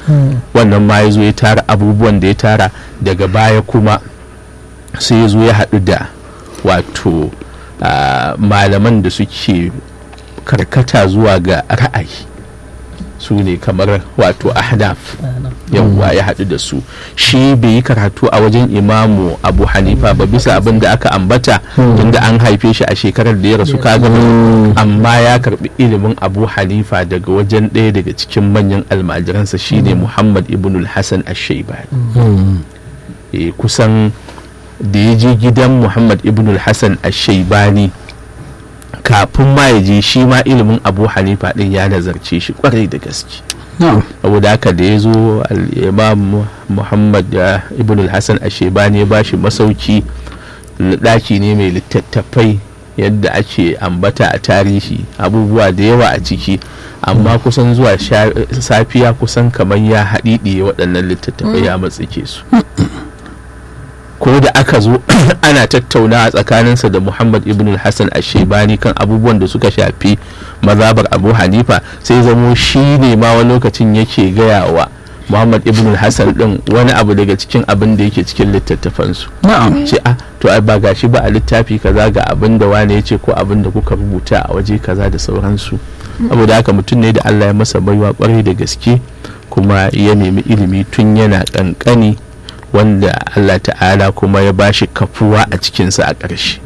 wannan ma ya zo ya tara abubuwan da ya tara daga baya kuma sai ya zo ya haɗu da wato malaman da suke karkata zuwa ga ra'ayi su ne kamar wato ahnaf yawwa ya haɗu da su shi bai yi karatu a wajen imamu abu hanifa ba bisa abin da aka ambata tunda an haife shi a shekarar da ya rasu kaga amma ya karbi ilimin abu hanifa daga wajen ɗaya daga cikin manyan almajiransa shine muhammad ibn al-hassan ash-shaybani kusan da ya je gidan muhammad ibn al-hassan ash-shaybani kafin ma ya je shi ma ilimin abu hanifa din ya nazarce shi kwarai da gaske saboda haka da ya zo imam muhammad ibn al-hassan ashebani ya bashi masauki ɗaki ne mai littattafai yadda ake ambata a tarihi abubuwa da yawa a ciki amma kusan zuwa safiya kusan kamar ya haɗiɗiye waɗannan littattafai ya matsike su ko da aka zo ana tattauna a tsakaninsa da muhammad ibn hassan ashebani kan abubuwan da suka shafi mazabar abu hanifa sai zamo shi ne ma wani lokacin yake gaya wa muhammad ibn hassan din wani abu daga cikin abin da yake cikin littattafansu ce a to ba gashi ba a littafi kaza ga abin da wane ya ce ko abin da kuka rubuta a waje kaza da sauransu saboda haka mutum ne da allah ya masa baiwa kwarai da gaske kuma ya nemi ilimi tun yana kankani wanda Allah ta'ala kuma ya bashi kafuwa a cikinsa a ƙarshe.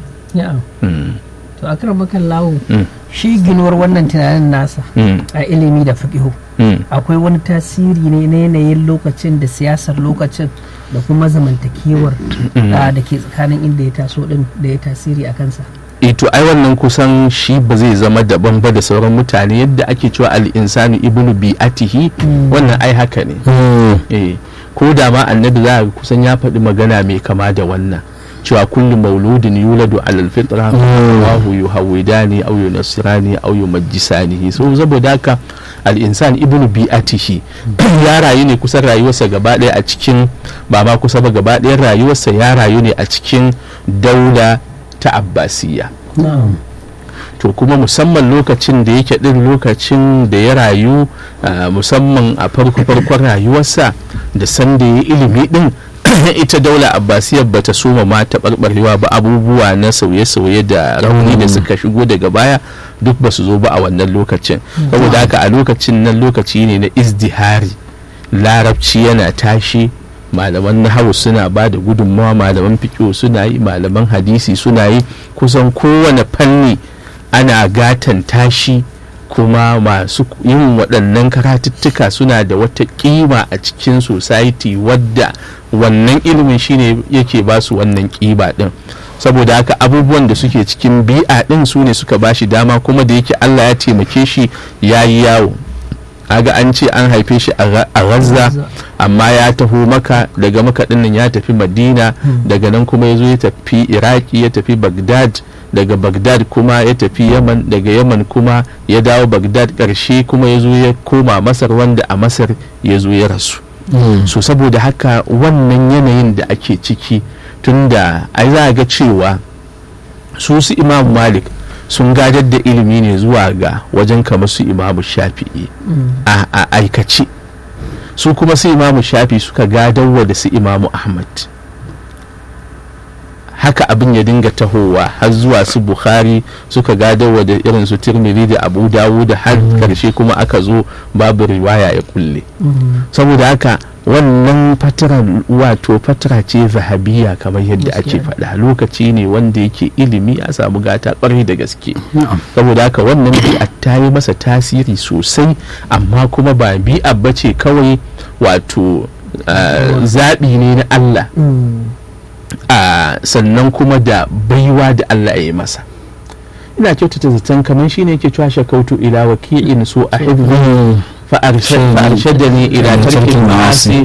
to a kan makan lawo shi ginuwar wannan tunanin nasa a ilimi da fiƙihu akwai wani tasiri ne na yanayin lokacin da siyasar lokacin da kuma zamantakewar da ke tsakanin inda ya taso din da ya tasiri a kansa to ai wannan kusan shi ba zai zama daban ba da sauran mutane yadda ake cewa al'insanu ibnu bi'atihi wannan ai haka ne ko da ma annabi za a kusan ya faɗi magana mai kama da wannan cewa kullu mauludin yuladu alal fitra Allahu yuhawidani aw yunasirani aw yumajjisani so saboda haka al insan ibnu bi'atihi ya rayu ne kusan rayuwarsa gaba ɗaya a cikin ba ma kusa ba gaba ɗaya rayuwarsa ya rayu ne a cikin daula ta abbasiyya to kuma musamman lokacin da yake din lokacin da ya rayu musamman a farko farkon rayuwarsa da sanda ya ilimi din ita daula abbasiyar ba ta soma ma taɓarɓarewa ba abubuwa na sauye-sauye da rauni da suka shigo daga baya duk ba su zo ba a wannan lokacin saboda haka a lokacin nan lokaci ne na izdihari larabci yana tashi malaman nahawu suna ba da gudunmawa malaman fiƙo suna yi malaman hadisi suna yi kusan kowane fanni ana gatan tashi kuma masu yin waɗannan karatuttuka suna da wata ƙima a cikin society wadda wannan ilimin shine yake ba su wannan ƙiba ɗin saboda haka abubuwan da suke cikin bi'a ɗin su ne suka ba shi dama kuma da yake allah ya taimake shi ya yi yawo aga an ce an haife shi a razza amma ya taho maka daga maka dinnan ya tafi madina daga nan kuma ya zo ya tafi iraki ya tafi bagdad daga bagdad kuma ya tafi yaman daga yaman kuma ya dawo bagdad karshe kuma ya zo ya koma masar wanda a masar ya zo ya rasu so saboda haka wannan yanayin da ake ciki tunda ai za a ga cewa su su imam malik sun gadar da ilimi ne zuwa ga wajen kamar su imamu shafi'i a aikace su kuma su imamu shafi suka gadarwa da su imamu ahmad haka abin ya dinga tahowa har zuwa su bukhari suka gadarwa da irin su tirmidhi da abu dawud har karshe kuma aka zo babu riwaya ya kulle saboda haka wannan fatara wato fatara ce zahabiya kamar yadda ake faɗa lokaci ne wanda yake ilimi a samu gata ƙwarai da gaske saboda haka wannan bi'a ta yi masa tasiri sosai amma kuma ba bi'a ba ce kawai wato zaɓi ne na Allah sannan kuma da baiwa da Allah ya yi masa ina kyautata zaton kamar shine yake cewa shakautu ila waki'in so a فأرشدني إلى ترك المعاصي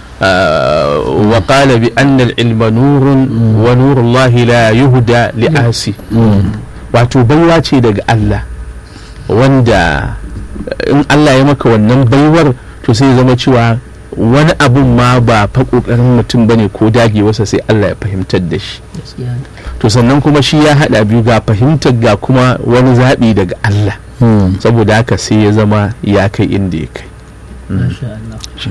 وقال بأن العلم نور ونور الله لا يهدى لآسي wato baiwa ce daga Allah wanda in Allah ya maka wannan baiwar to sai zama cewa wani abun ma ba fa kokarin mutum bane ko dagewarsa sai Allah ya fahimtar da shi to sannan kuma shi ya hada biyu ga fahimtar ga kuma wani zaɓi daga Allah saboda haka sai ya zama ya kai inda ya kai